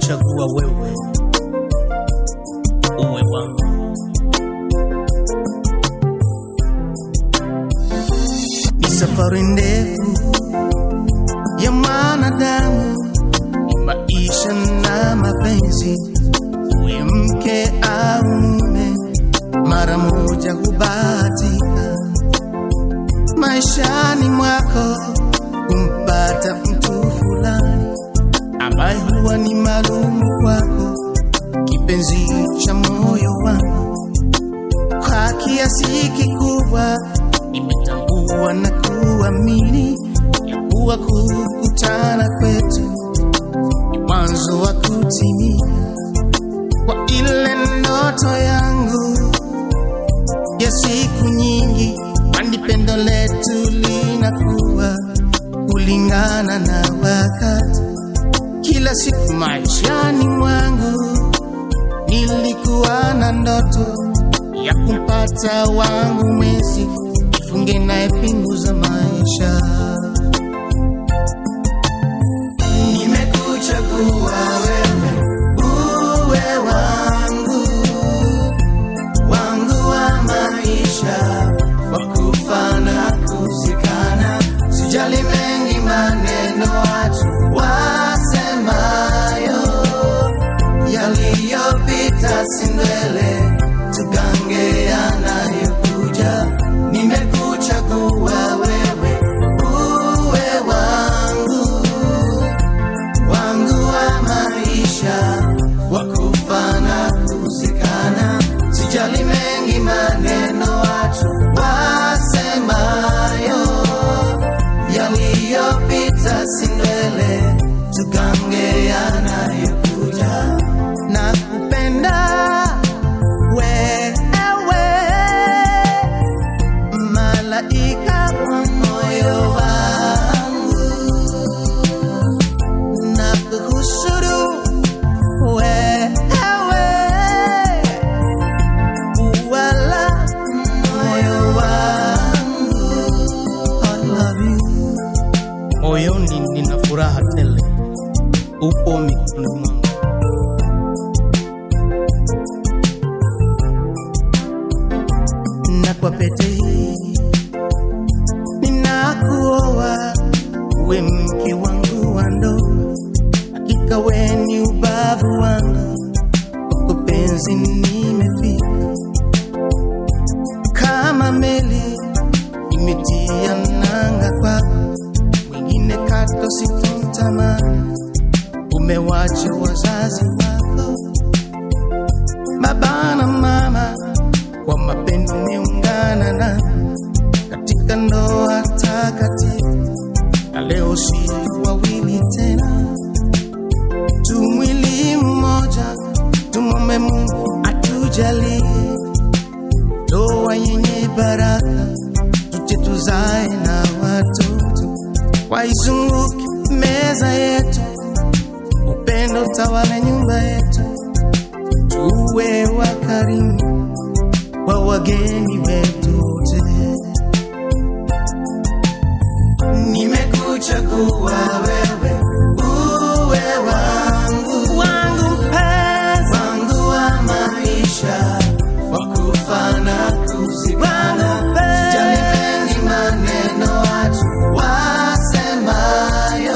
nimekuchagua wewe uwe wangu. Ni safari ndefu ya mwanadamu, ni maisha na mapenzi, uwe mke au mume, mara moja hubahatika maishani mwako kumpata mtu fulani ambaye huwa ni maalumu kwako, kipenzi cha moyo wangu. Kwa kiasi kikubwa nimetambua na kuamini ya kuwa kukutana kwetu ni mwanzo wa kutimia kwa ile ndoto yangu ya siku nyingi, kwani pendo letu linakuwa kulingana na wakati. Kila siku maishani mwangu nilikuwa na ndoto ya kumpata wangu mwezi, nifunge naye pingu za maisha. Nimekuchagua wewe uwe wangu wangu wa maisha, wa kufa na kuzikana. Sijali mengi maneno watu wasemayo, yaliyopita si ndwele, tugange yanayokuja. Nimekuchagua wewe uwe wangu wangu wa maisha wa kufa na kuzikana. Sijali mengi maneno watu wasemayo, yaliyopita si ndwele, tugange yanayokuja. Na kupenda wewe, malaika wa moyo wangu na kuhusuru wewe, wala moyo wangu. I love you. Moyoni nina furaha tele, upo mikononi mwangu. Na kwa pete hii ninakuoa uwe mke wangu wa ndoa, hakika we ni ubavu wangu, kwako penzi nimefika kama meli imetia nanga kwako, mwingine kato sitomtamani, umewacha wazazi wako baba na mama, kwa mapendo umeungana na katika ndoa takatifu na leo si wawili tena, tu mwili mmoja. Tumombe Mungu atujalie ndoa yenye baraka, tuje tuzae na watoto, waizunguke meza yetu, upendo tawale nyumba yetu, tuwe wakarimu kwa wageni wetu wote. Nimekuchagua wewe uwe wangu wangu mpenzi wangu wa maisha wa kufa na kuzikana. Sijali mengi maneno watu wasemayo,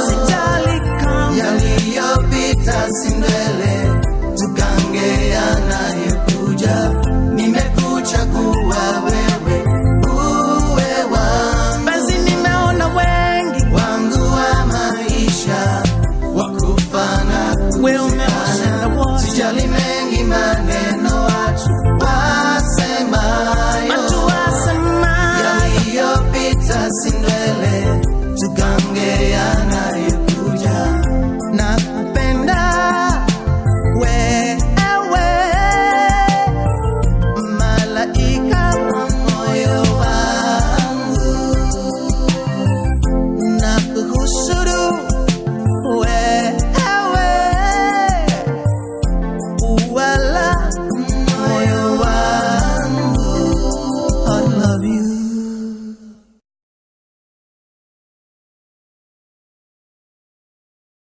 yaliyopita si ndwele, tugange yanayokuja. Nimekuchagua wewe uwe wangu basi nimeona wengi wangu wa maisha wa kufa na kuzikana. Sijali mengi maneno watu wasemayo, yaliyopita si ndwele, tugange yanayokuja. Na kupenda wewe malaika wa moyo wangu na kuhusuru wewe wala moyo wangu I love you